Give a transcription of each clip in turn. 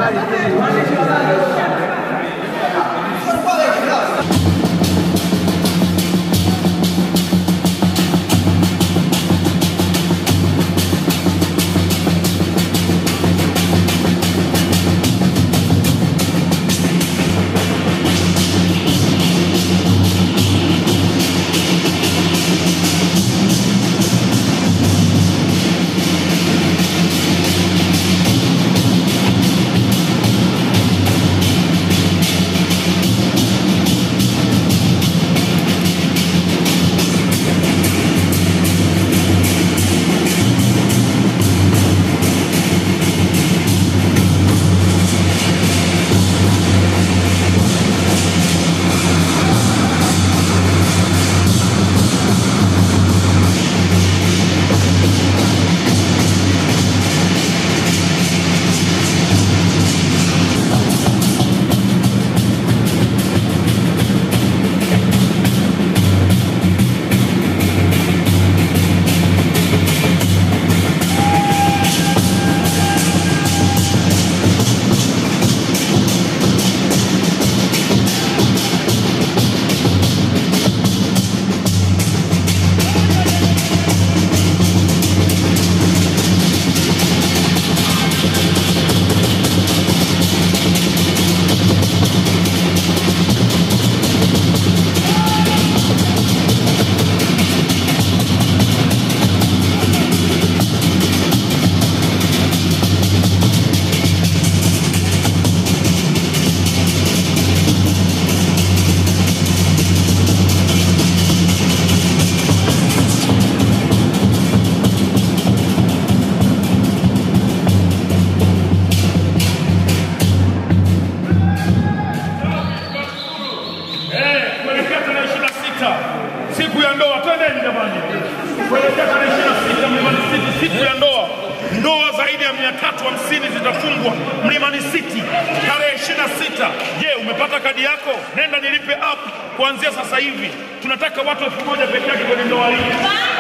siku ya ndoa, twendeni jamani, kuelekea tarehe ishirini na sita Mlimani City, siku ya ndoa. Ndoa zaidi ya mia tatu hamsini zitafungwa Mlimani City tarehe ishirini na sita. Je, umepata kadi yako? Nenda nilipe app kuanzia sasa hivi. Tunataka watu elfu moja peke yake kwenye ndoa hii.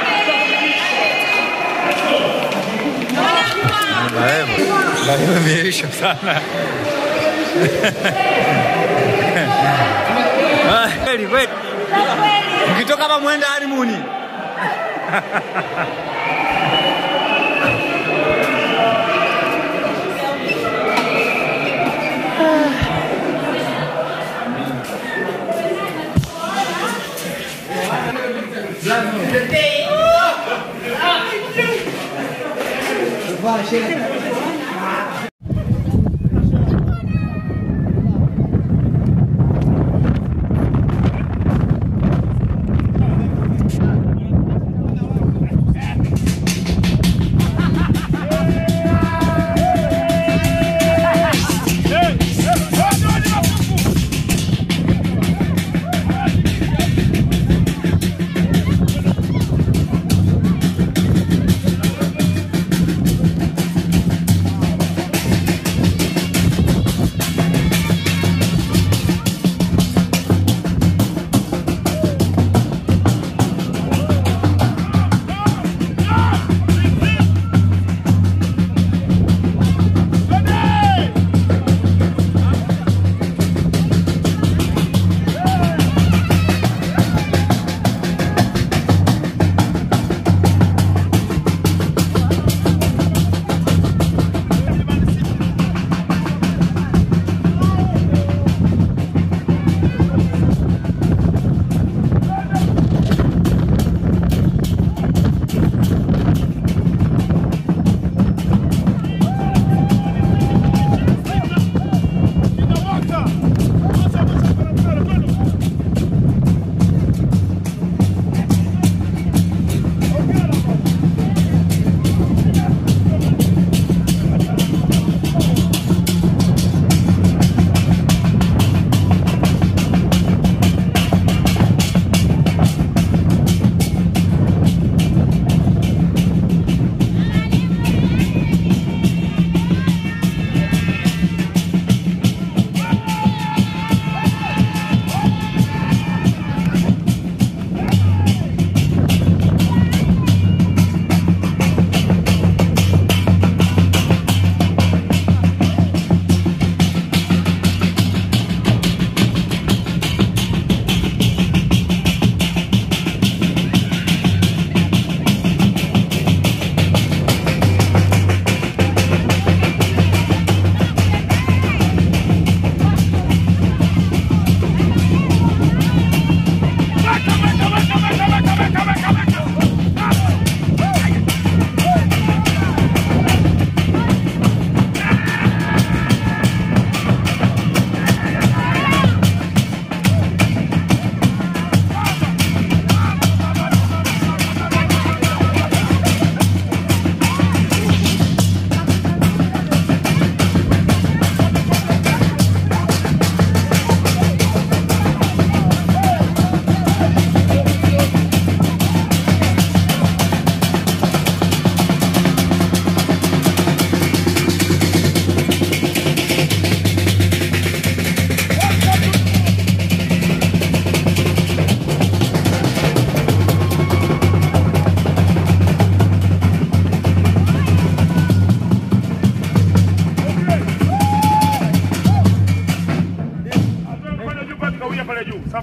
Daima imeisha sana. Ah, Kweli kweli, mkitoka hapa mwenda harimuni.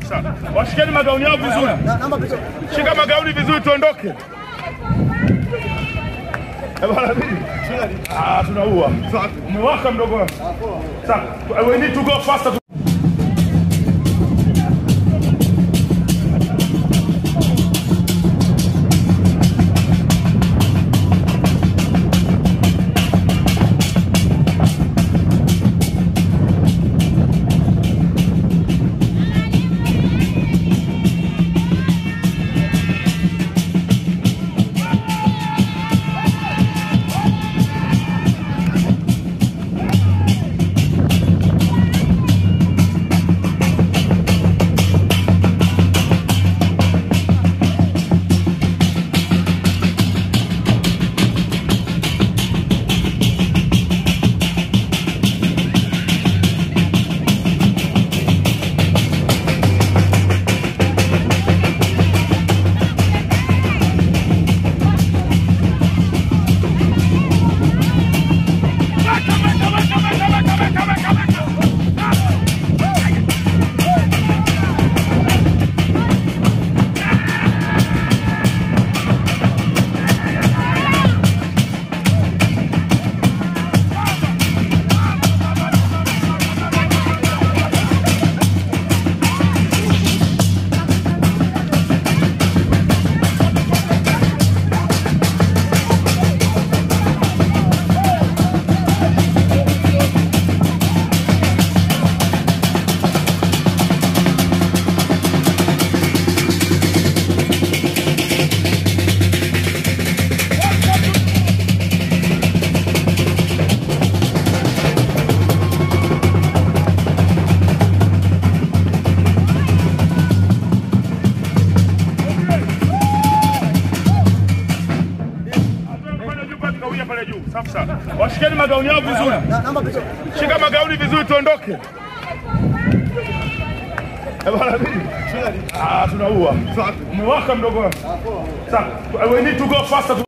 Safi sana. Washikeni magauni yao vizuri. Naomba picha. Shika magauni vizuri tuondoke. Eh, bwana vipi? Ah, tunaua. Umewaka mdogo wangu. Sawa. We need to go faster. Pale juu pale kawia pale juu. Safi sana. Washikeni magauni yao vizuri. Naomba picha. Shika magauni vizuri tuondoke. Eh, bwana vipi? Ah, tunaua. Umewaka mdogo wangu. Sawa. We need to go faster.